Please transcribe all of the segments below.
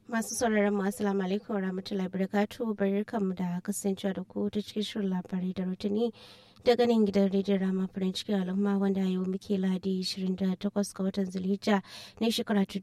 Masu sauraron mu assalamu alaikum warahmatullahi wabarakatuh barkanmu da kasancewa da ku ta cikin shirin labarai da rutuni daga nan gidan rediyon rama farin cikin al'umma wanda yau muke ladi 28 ga watan zulhijja na shekara ta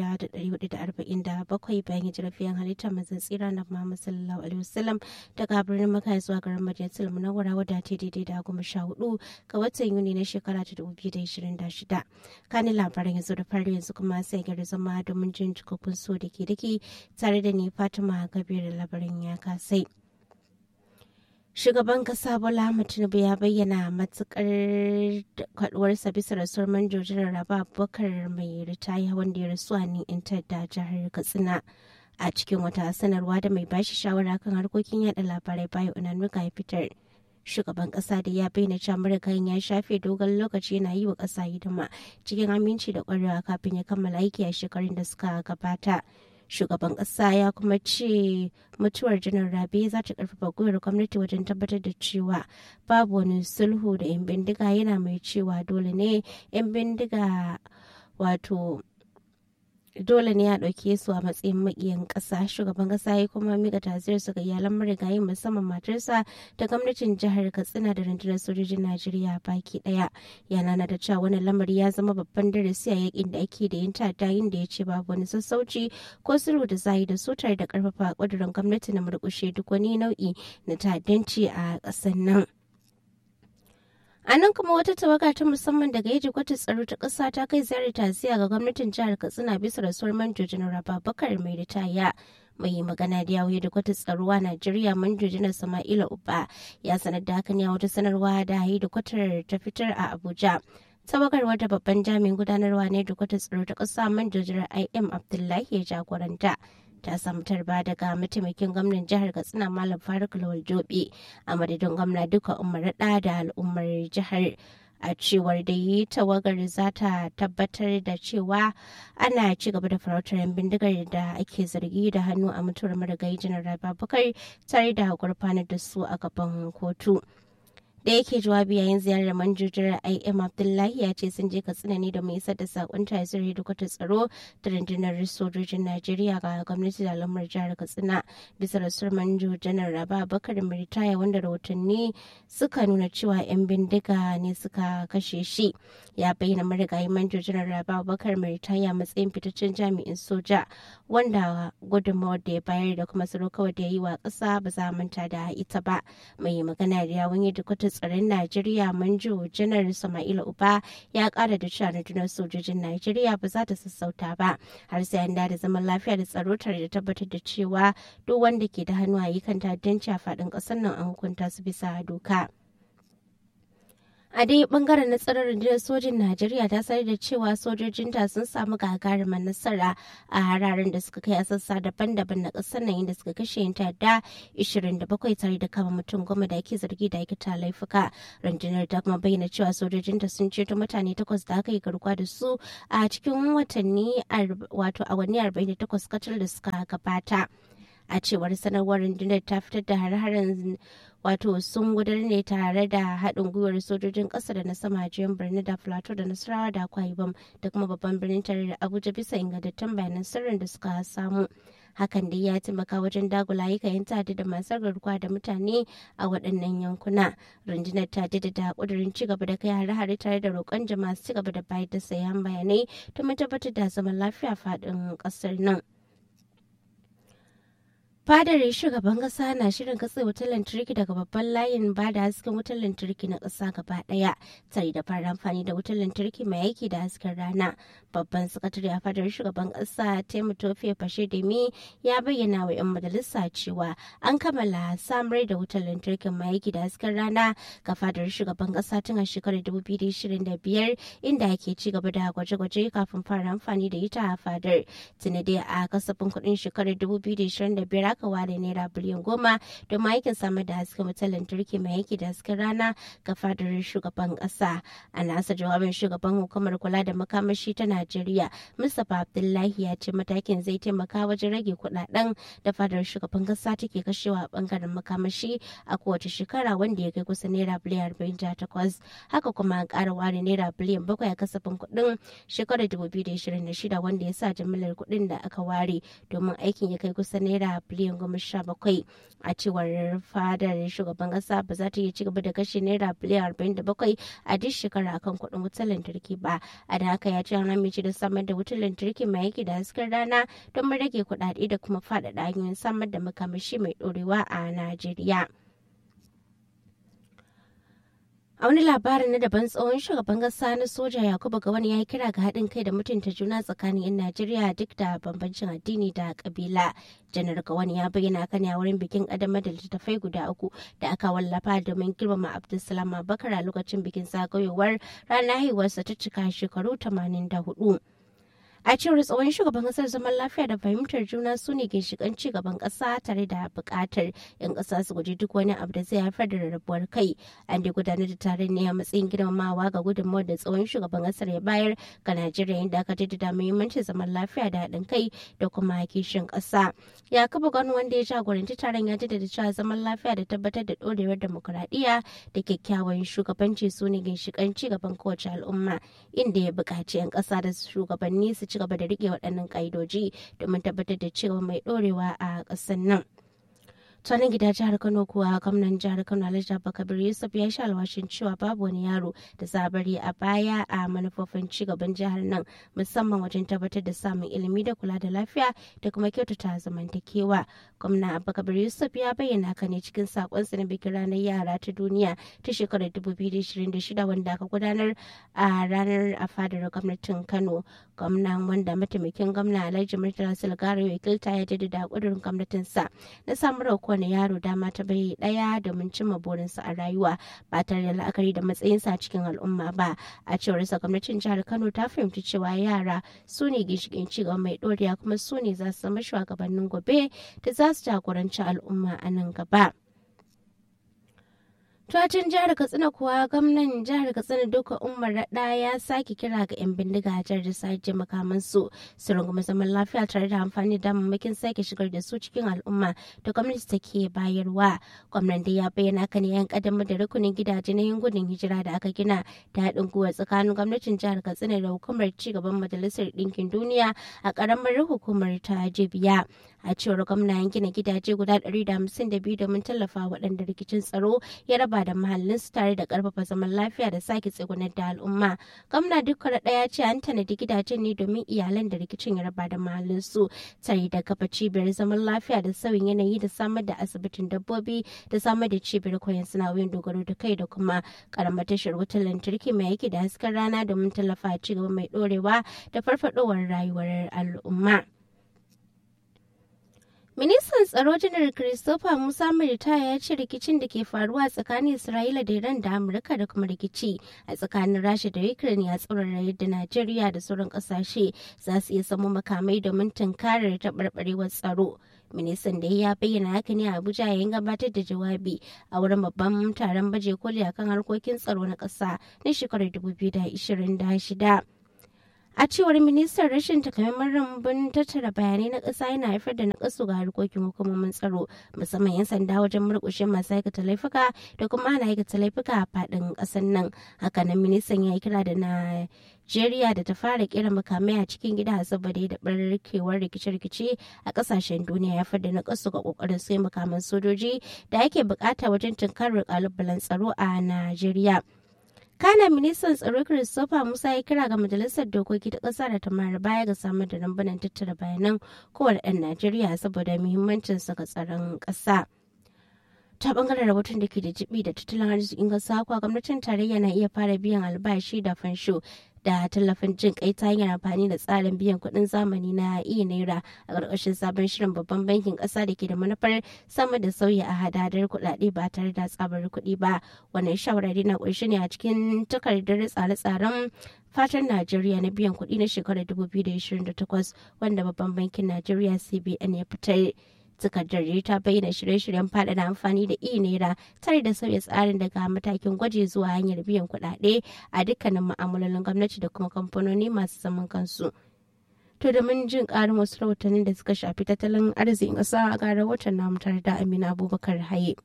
1447 bayan hijirar fiyan halitta mazan tsira na Muhammad sallallahu alaihi wasallam daga birnin Makka zuwa garin Madinatul Munawwara wadda ta daidai da goma sha hudu ga watan Yuni na shekara ta 2026 kanin labaran yanzu da fari yanzu kuma sai gari zama domin jin cikakkun so da ke dake tare da ni Fatima Gabriel labarin ya kasai. Shugaban kasa Bola Ahmed Tinubu ya bayyana matukar kaduwarsa bisa rasuwar manjojin Raba Abubakar mai ritaya wanda ya rasu a Nintar da jihar Katsina. A cikin wata sanarwa da mai bashi shawara kan harkokin yada labarai bayo Unanuka ya fitar. Shugaban kasa da ya bayyana cewa marigayin ya shafe dogon lokaci yana yi wa kasa hidima cikin aminci da kwarewa kafin ya kammala aiki a shekarun da suka gabata. shugaban kasa ya kuma ce mutuwar janar rabe za ta karfafa gwiwar gwamnati wajen tabbatar da cewa babu wani sulhu da 'yan bindiga yana mai cewa dole ne 'yan bindiga wato dole ne a ɗauke su a matsayin maƙiyan ƙasa shugaban ƙasa ya kuma mika taziyar su ga iyalan marigayi musamman matarsa da gwamnatin jihar katsina da rundunar sojojin najeriya baki ɗaya yana na da cewa wani lamari ya zama babban darasi a yakin da ake da yin ta'adda da ya ce babu wani sassauci ko sulhu da zai da sutar da ƙarfafa ƙudurin gwamnati na murƙushe duk wani nau'i na ta'addanci a ƙasar nan. A nan kuma wata tawaga ta musamman daga yaji kwata tsaro ta ƙasa ta kai ziyarar taziya ga gwamnatin jihar Katsina bisa rasuwar manjo janar Babakar mai ritaya. mai magana da yawo da kwata tsaro a Najeriya manjo janar Sama'ila Uba ya sanar da hakan ya wata sanarwa da hayi da kwatar ta fitar a Abuja. tawagar wata babban jami'in gudanarwa ne da kwata tsaro ta ƙasa manjo janar IM Abdullahi ya jagoranta. ta samu tarba daga mataimakin gwamnan jihar katsina malam faruk lawal jobe a madadin gwamna duka umar da da al'ummar jihar a cewar da yi tawagar za ta tabbatar da cewa ana ci gaba da farautar yan bindigar da ake zargi da hannu a mutuwar marigayi janar babakar tare da gurfanar da su a gaban kotu. da yake jawabi yayin ziyarar manjojar im abdullahi ya ce sun je katsina ne da mai isar da sakon tasir hedikwatar tsaro da rundunar sojojin najeriya ga gwamnati da al'ummar jihar katsina bisa rasuwar manjo janar raba bakar ritaya wanda rahotanni suka nuna cewa 'yan bindiga ne suka kashe shi ya bayyana marigayi manjo janar raba bakar ritaya matsayin fitaccen jami'in soja wanda gudunmawar da ya bayar da kuma tsaro kawai da ya yi wa ƙasa ba za manta da ita ba mai magana da yawon hedikwatar tsaron Najeriya Manjo Janar Sama'ila Uba ya kara da cewa rundunar sojojin Najeriya ba za ta sassauta ba har sai an da zaman lafiya da tsaro tare da tabbatar da cewa duk wanda ke da hannu a yi kan ta'addanci a faɗin ƙasar nan an hukunta su bisa doka. a dai bangaren na tsaron rundunar sojin najeriya ta sanar da cewa sojojinta sun samu gagarumar nasara a hararen da suka kai a sassa daban-daban na ƙasar nan inda suka kashe yin ta'adda 27 tare da kama mutum goma da ake zargi da aikata laifuka rundunar ta kuma bayyana cewa sojojinta sun ceto mutane takwas da aka yi garkuwa da su a cikin watanni wato awanni 48 kacal da suka gabata a cewar sanarwar rundunar ta fitar da har-haren wato sun gudanar ne tare da haɗin gwiwar sojojin ƙasa da na sama jiyan birni da plateau da nasarawa da akwa ibom da kuma babban birnin tare da abuja bisa ingantattun bayanan sirrin da suka samu hakan dai ya taimaka wajen dagula yayin tadi da masu garkuwa da mutane a waɗannan yankuna rundunar ta da ƙudurin ci gaba da kai hare-hare tare da roƙon jama'a su ci gaba da bayar da sayan bayanai domin tabbatar da zaman lafiya faɗin ƙasar nan. fadar shugaban kasa na shirin katse wutar lantarki daga babban layin ba da hasken wutar lantarki na kasa gaba daya tare da fara amfani da wutar lantarki mai aiki da hasken rana babban sakatare a fadar shugaban kasa taimu tofe fashe demi ya bayyana wa 'yan majalisa cewa an kammala samar da wutar lantarki mai aiki da hasken rana ga fadar shugaban kasa tun a shekarar 2025 inda ake ci gaba da gwaje-gwaje kafin fara amfani da ita a fadar tuni dai a kasafin kuɗin shekarar 2025 aka ware naira biliyan goma domin aikin samar da hasken wutar lantarki mai aiki da hasken rana ga fadar shugaban kasa a nasa jawabin shugaban hukumar kula da makamashi ta najeriya mustapha abdullahi ya ce matakin zai taimaka wajen rage kudaden da fadar shugaban kasa take kashewa a bangaren makamashi a kowace shekara wanda ya kai kusa naira biliyan arba'in da takwas haka kuma an kara ware naira biliyan bakwai a kasafin kuɗin shekarar dubu biyu da ishirin da shida wanda ya sa jimillar kuɗin da aka ware domin aikin ya kai kusa naira biliyan goma sha bakwai a cewar fadar shugaban kasa ba za ta iya ci gaba da kashe naira biliyan arba'in da bakwai a duk shekara akan kuɗin wutar lantarki ba a da haka ya ce an amince da samar da wutar lantarki mai aiki da hasken rana don rage kuɗaɗe da kuma faɗaɗa hanyoyin samar da makamashi mai ɗorewa a najeriya. a wani labarin na daban tsohon shugaban kasa na soja yakubu gawani ya yi kira ga haɗin kai da mutunta juna tsakanin 'yan najeriya duk da bambancin addini da kabila janar gawani ya bayyana kan a wurin bikin ƙaddamar da littattafai guda uku da aka wallafa domin girmama abdulsalam abubakar a lokacin bikin zagayowar ranar haihuwarsa ta cika shekaru 84 a cewar tsohon shugaban kasar zaman lafiya da fahimtar juna su ne ginshikan ci gaban kasa tare da bukatar yan kasa su guji duk wani abu da zai haifar da rarrabuwar kai an da gudanar da taron ne a matsayin girmamawa ga gudunmawar da tsohon shugaban kasar ya bayar ga najeriya inda aka jaddada muhimmancin zaman lafiya da haɗin kai da kuma kishin ƙasa yakubu gano wanda ya jagoranci taron ya jaddada cewa zaman lafiya da tabbatar da ɗorewar demokuraɗiyya da kyakkyawan shugabanci su ne ginshikan ci gaban kowace al'umma inda ya buƙaci 'yan ƙasa da shugabanni su ci gaba da rike waɗannan ƙa'idoji domin tabbatar da cewa mai ɗorewa a ƙasar nan. Tsanin gida jihar Kano kuwa gwamnan jihar Kano Alhaji Abubakar Yusuf ya sha alwashin cewa babu wani yaro da za bari a baya a manufofin cigaban jihar nan musamman wajen tabbatar da samun ilimi da kula da lafiya da kuma kyautata zamantakewa. Gwamna Abubakar Yusuf ya bayyana haka ne cikin sakonsa na bikin ranar yara ta duniya ta shekarar 2026 wanda aka gudanar a ranar a fadar gwamnatin Kano. Gwamnan wanda mataimakin gwamna Alhaji Murtala Sulgaro wakilta ya jaddada kudurin gwamnatinsa na samar da kowane yaro dama ta bai daya domin cimma burinsa a rayuwa ba tare da la'akari da matsayinsa a cikin al'umma ba a cewar sa gwamnatin jihar kano ta fahimci cewa yara su ne ginshiƙin cigaba mai ɗoriya kuma su ne za su zama shugabannin gobe da za su jagoranci al'umma a nan gaba. Tuwacin jihar Katsina kuwa gwamnan jihar Katsina duka Umar Raɗa ya sake kira ga 'yan bindiga a jihar da sake makamansu su rungumi zaman lafiya tare da amfani da damammakin sake shigar da su cikin al'umma da gwamnati take bayarwa. Gwamnan da ya bayyana kan yan kaddamar da rukunin gidaje na yin gudun hijira da aka gina da haɗin gwiwa tsakanin gwamnatin jihar Katsina da hukumar cigaban majalisar ɗinkin duniya a ƙaramar hukumar ta Jibiya. A cewar gwamna gina gidaje guda 152 domin tallafa waɗanda rikicin tsaro ya raba da mahallinsu tare da karfafa zaman lafiya da sake tsegunar da al'umma gwamna dukkan ɗaya ce an tanadi gidajen ne domin iyalan da rikicin ya raba da mahallinsu tare da kafa cibiyar zaman lafiya da sauyin yanayi da samar da asibitin dabbobi da samar da cibiyar koyon sana'o'in dogaro da kai da kuma karamar tashar wutar lantarki mai aiki da hasken rana domin tallafa ci gaba mai ɗorewa da farfadowar rayuwar al'umma. Ministan tsaro janar Christopher Musa Mirita ya ce rikicin da ke faruwa tsakanin Isra'ila da Iran da Amurka da kuma rikici a tsakanin Rasha da Ukraine ya tsaurara yadda Najeriya da sauran kasashe za su iya samu makamai domin tunkarar taɓarɓarewar tsaro. Ministan da ya bayyana haka ne a Abuja yayin gabatar da jawabi a wurin babban taron baje koli akan harkokin tsaro na ƙasa na shekarar 2026. a cewar ministan rashin takamaiman rambun tattara bayanai na ƙasa yana haifar da nakasu ga harkokin hukumomin tsaro musamman 'yan sanda wajen murƙushe masu aikata laifuka da kuma ana aikata laifuka a faɗin ƙasar nan hakanan ministan ya yi kira da Najeriya da ta fara kera makamai a cikin gida saboda da barkewar rikice-rikice a kasashen duniya ya da nakasu ga kokarin sai makaman sojoji da ake bukata wajen tunkarar kalubalen tsaro a Najeriya. kana ministan tsaro christopher musa ya kira ga majalisar dokoki ta ƙasa da ta mara baya ga samar da rambunan tattara bayanan kowane ɗan najeriya saboda muhimmancin ga tsaron ƙasa ta bangaren rahoton da ke da jibi da tattalin arzikin ƙasa kuwa gwamnatin tarayya na iya fara biyan albashi da fansho da tallafin jin kai ta hanyar amfani da tsarin biyan kuɗin zamani na iya naira a ƙarƙashin sabon shirin babban bankin ƙasa da ke da manufar sama da sauyi a hadadar kuɗaɗe ba tare da tsabar kuɗi ba wannan shawarari na ƙunshi ne a cikin takardar tsare-tsaren fatan najeriya na biyan kuɗi na shekarar 2028 wanda babban bankin najeriya cbn ya fitar takardar ta bayyana shirye-shiryen faɗaɗa amfani da e-naira tare da sauya tsarin daga matakin gwaji zuwa hanyar biyan kuɗaɗe a dukkanin ma'amalolin gwamnati da kuma kamfanoni masu zaman kansu. To da mun jin ƙarin wasu rahotannin da suka shafi tattalin arzikin ƙasa a ga rahoton namu tare da Amina Abubakar Haye.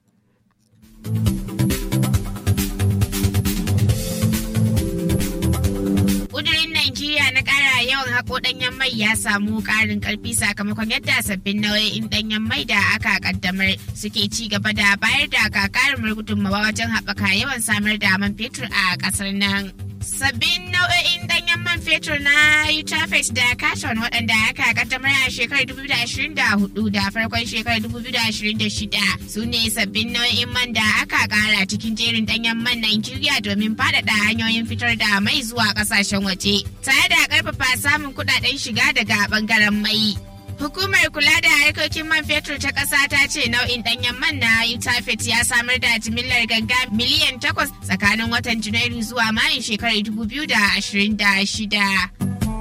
Ƙudurin Najeriya na ƙara yawan haƙo ɗanyen mai ya samu ƙarin ƙarfi sakamakon yadda sabbin nau'o'in ɗanyen mai da aka ƙaddamar suke ci gaba da bayar da gagarumar gudunmawa wajen haɓaka yawan samar da man fetur a ƙasar nan. Sabbin nau'o'in ɗanyen man fetur na Utafet da Katon waɗanda aka kaddamar a shekarar 2024 da farkon shekarar 2026 su ne sabbin nau'in man da aka ƙara cikin jerin ɗanyen man Najeriya domin faɗaɗa hanyoyin fitar da mai zuwa ƙasashen waje, tare da ƙarfafa samun kuɗaɗen shiga daga ɓangaren mai. Hukumar kula da harkokin man fetur ta ƙasa ta ce nau'in ɗanyen man na Utafet ya samar da jimillar ganga miliyan takwas tsakanin watan Janairu zuwa Mayun shekarar 2026.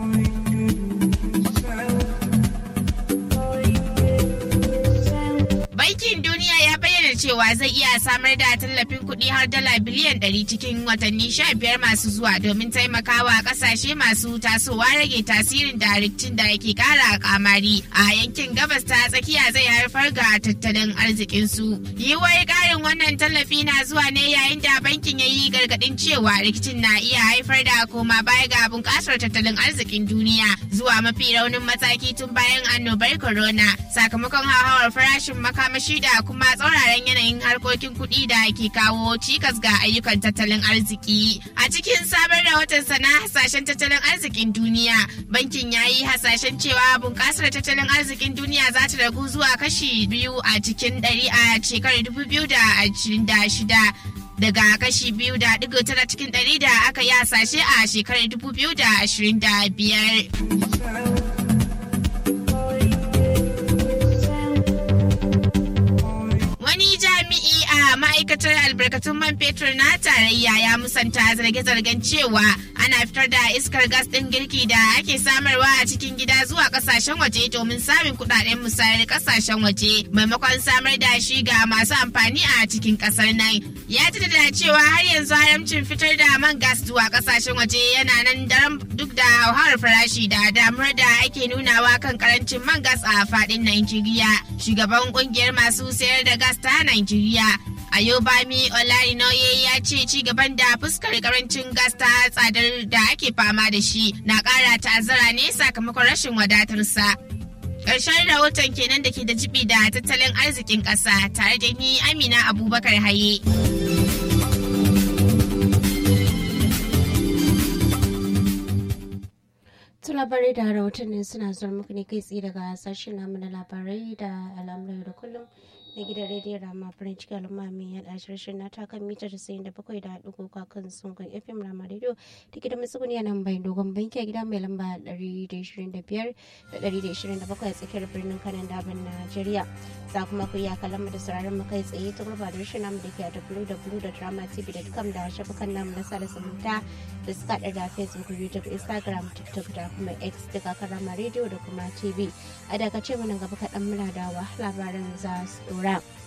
Bankin Duniya ya bayyana cewa zai iya samar da tallafin kuɗi har dala biliyan 100 cikin watanni 15 masu zuwa domin taimakawa ƙasashe masu tasowa rage tasirin da rikicin da yake ƙara kamari a yankin gabas ta tsakiya zai haifar ga tattalin arzikinsu. Yiwuwar ƙarin wannan tallafi na zuwa ne yayin da bankin ya yi gargaɗin cewa rikicin na iya haifar da koma baya ga bunƙasar tattalin arzikin duniya zuwa mafi raunin mataki tun bayan annobar corona sakamakon hauhawar farashin makamashi da kuma tsauraran yanayin harkokin kuɗi da ke kawo cikas ga ayyukan tattalin arziki. A cikin sabon rahoton sana hasashen tattalin arzikin duniya, bankin ya yi hasashen cewa bunƙasar tattalin arzikin duniya za ta ragu zuwa kashi biyu a cikin ɗari a shekarar dubu biyu da ashirin da shida. daga kashi biyu da digo tara cikin ɗari da aka yi hasashe a shekarar dubu biyu da ashirin da biyar. ma'aikatar albarkatun man fetur na tarayya ya musanta zarge-zargen cewa ana fitar da iskar gas ɗin girki da ake samarwa a cikin gida zuwa ƙasashen waje domin samun kuɗaɗen musayar ƙasashen waje maimakon samar da shi ga masu amfani a cikin ƙasar nan. Ya da cewa har yanzu haramcin fitar da man gas zuwa ƙasashen waje yana nan daram duk da hauhawar farashi da damuwar da ake nunawa kan karancin man gas a faɗin Najeriya. Shugaban ƙungiyar masu sayar da gas ta Najeriya Ayobami Olarinoye ya ce ci gaban da fuskar karancin gas ta tsadar da ake fama da shi na ƙara ta'azzara ne sakamakon rashin wadatarsa. Ƙarshen rahoton kenan da ke da jibi da tattalin arzikin ƙasa tare da ni Amina Abubakar Haye. su labarai da rahotannin suna zuwa muku ne kai tsaye daga sashen namu na labarai da al'amuran da kullum na gidan rediyon rama farin ciki al'umma mai yaɗa shirshin na takan mita tasa'in da bakwai da haɗu kan sungun fm rama rediyo da gidan matsuguni nan bayan dogon banki a gida mai lamba ɗari da ishirin da biyar da ɗari da ishirin da bakwai a tsakiyar birnin kanan daban najeriya za kuma ku iya kallon mu da sauraron mu kai tsaye ta gurba da rashin namu da ke a www.dramatv.com da shafukan namu na sada zumunta da suka haɗa da facebook youtube instagram tiktok da kuma x daga karama rediyo da kuma tv a daga ce mana gaba kaɗan muna da labaran za su ɗora.